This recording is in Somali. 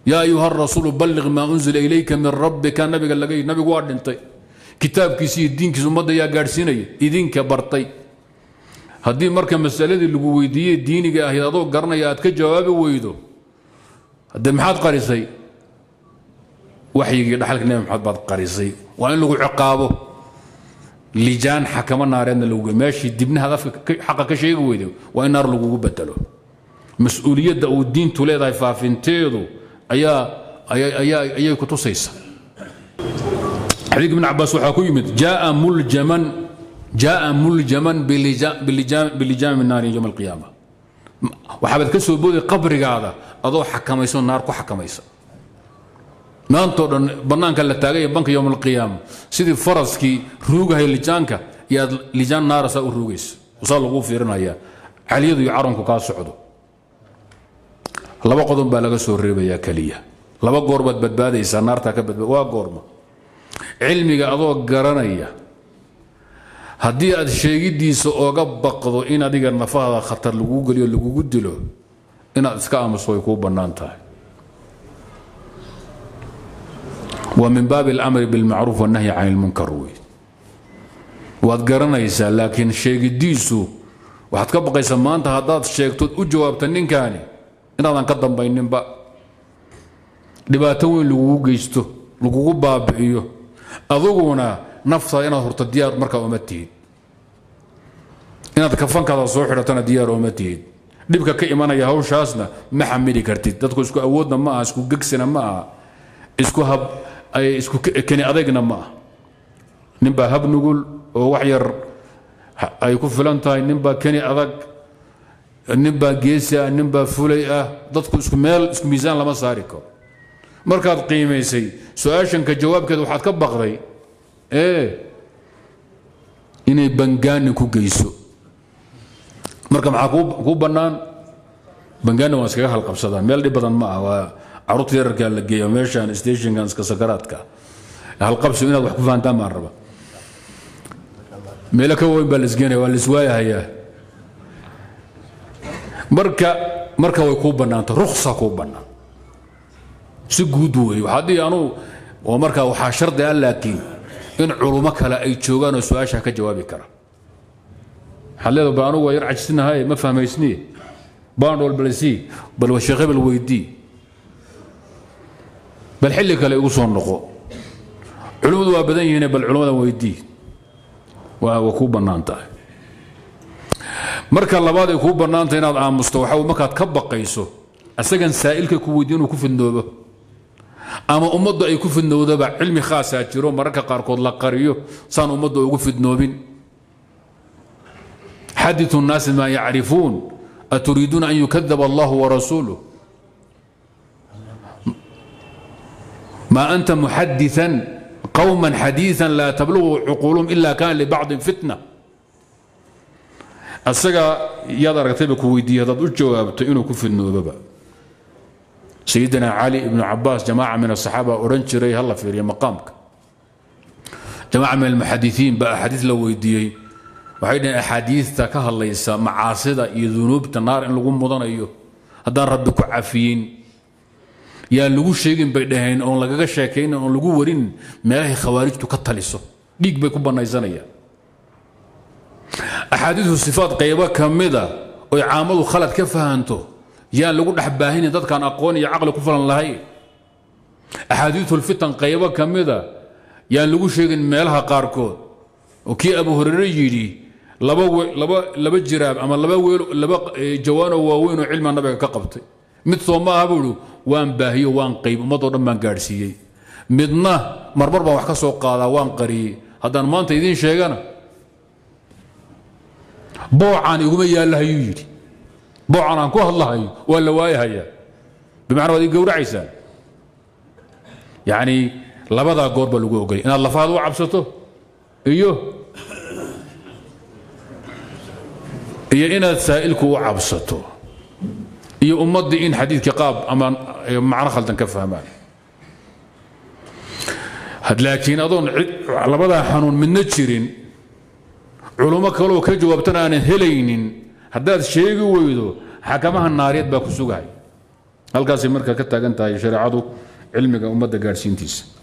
yaa ayuha rasuulu balliq maa unzila ilayka min rabbika nabiga laga yidhi nabigu waa dhintay kitaabkiisi iyo diinkiisa ummadda yaa gaadhsiinaya idinka bartay haddii marka masaladii lagu weydiiyey diiniga ahayd adoo garanaya aad ka jawaabi weydo haddee maxaad qarisay waxyigii dhaxalka nebi maxamed baad qarisay waa in lagu ciqaabo lijaan xakamo naareedna lagu meeshii dibnahaad afka xaqa ka sheegi weydo waa in naar lagugu bedelo mas-uuliyadda uu diintu leedahay faafinteedu ayaa ayay ku tusaysa xadiidka ibn cabaas waxaa ku yimid jaa muljaman jaa muljaman bilijaami naari yowm alqiyaama waxaabaad ka soo booday qabrigaada adoo xakamayso naar ku xakamaysa maantoo dhan bannaanka la taagay ee banka yowm alqiyaama sidii faraskii ruugahay lijaanka yaad lijaan naara saa u ruugaysa saa laguu fiirinaya caliyadu iyo caronku kaa socdo laba qodon baa laga soo reebayaa keliya laba goor baad badbaadaysaa naartaa ka badbaad waa goorma cilmiga adoo garanaya haddii aad sheegiddiisa ooga baqdo in adiga nafahaada khatar laguu geliyo lagugu dilo inaad iska aamuso way kuu bannaan tahay waa min baabi alamri bilmacruuf wannahyi can ilmunkar wey waad garanaysaa laakiin sheegiddiisu waxaad ka baqaysaa maanta haddaad sheegtood u jawaabta ninkaani inaadan ka dambayninba dhibaato weyn lagugu geysto lagugu baabi'iyo aduguna naftaada inaad horto diyaar markaa uma tihid inaad kafankaada soo xidhatana diyaar uma tihid dhibka ka imanaya hawshaasna ma xamili kartid dadku isku awoodna ma aha isku gegsina ma aha isku hab isku keni adagna ma aha ninbaa hab nugul oo wax yar ay ku filan tahay ninbaa keni adag ninbaa geesi ah ninbaa fulay ah dadku isku meel isku miisaan lama saari karo markaad qiimaysay su-aashanka jawaabkeeda waxaad ka baqday ee inay bangaani ku geyso marka maxaa kuu bannaan bangaani waa iskaga halqabsadaan meel dhib badan ma ah waa caruurta yararkaa la geeya meeshaan stationkan iska sakaraadka halqabsi inaad wax ku fahantaan baan raba meelo ka weyn baa laisgeenaya waa laiswaayahayaa marka marka way kuu bannaanta ruksa kuu bannaan si guud wey waxaa dhihi anuu oo markaa waxaa shardi ah laakiin in culummo kale ay joogaan oo su-aashaa ka jawaabi kara waxaad leedahay bal anugu waa yar cajisinahay ma fahmaysniye baandhool balsii bal sheekh hebel weydii bal xilli kale igu soo noqo culummadu waa badan yihiine bal culummada weydii waa waa kuu bannaan tahay marka labaad ay kuu bannaanta inaad aamusto waxa markaad ka baqayso asagan saa'ilka ku weydiin inuu ku fidnoobo ama ummaddu ay ku fidnowdaba cilmi khaasaa jiro mararka qaarkood la qariyo saan ummaddu ugu fidnoobin xadiثu الnaasi maa yacrifuun aturiiduuna an yukadaba allahu warasuuluh ma anta muxadiثan qowma xadiiثa laa tablugu cuquulum ila kana libacضin fitna asaga yaad aragtayba ku weydiiye haddaad u jawaabto inuu ku fidnoobaba sayidina cali ibnu cabaas jamaaca min asaxaaba odhan jiray hala fiiriya maqaamka jamaaca min almuxadisiin baa axaadiis la weydiiyey waxay dhaheen axaadiista ka hadlaysa macaasida iyo dunuubta naar in lagu mudanayo haddaan rabbi ku cafiyin yaan lagu sheegin bay dhaheen oon lagaga sheekaynin oon lagu warin meelahay khawaarijtu ka taliso dhiig bay ku bannaysanayaan axaadiisu sifaad qaybo ka mida oy caamadu khalad ka fahanto yaan lagu dhex baahinin dadkaan aqoon iyo caqli ku falan lahayn axaadiisulfitan qaybo ka mida yaan lagu sheegin meelaha qaarkood oo kii abu hurere yidhi laba laba laba jiraab ama laba weel laba jawaanoo waaweyn oo cilmiga nabiga ka qabtay mid soo ma aha buuhi waan baahiyo waan qayb ummadoo dhan baan gaadhsiiyey midna marmar baan wax ka soo qaadaa waan qariyey haddaan maanta idiin sheegana boocaan iguma yaallahayuu yidhi boocan aan ku hadlahayo waa la waayahayaa bimacna waad ii gowracaysaan yacni labadaa goor baa lagu ogolay inaad lafahaad u cabsato iyo iyo inaad saa'ilku u cabsato iyo ummaddii in xadiidkii qaab ama macno khaldan ka fahmaan laakiin adoon labadaa xanuun midna jirin culummo kaloo ka jawaabtana aanan helaynin haddaad sheegi weydo xakamaha naariyeed baa ku sugahay halkaasay marka ka taagan tahay shareecadu cilmiga ummadda gaadhsiintiisa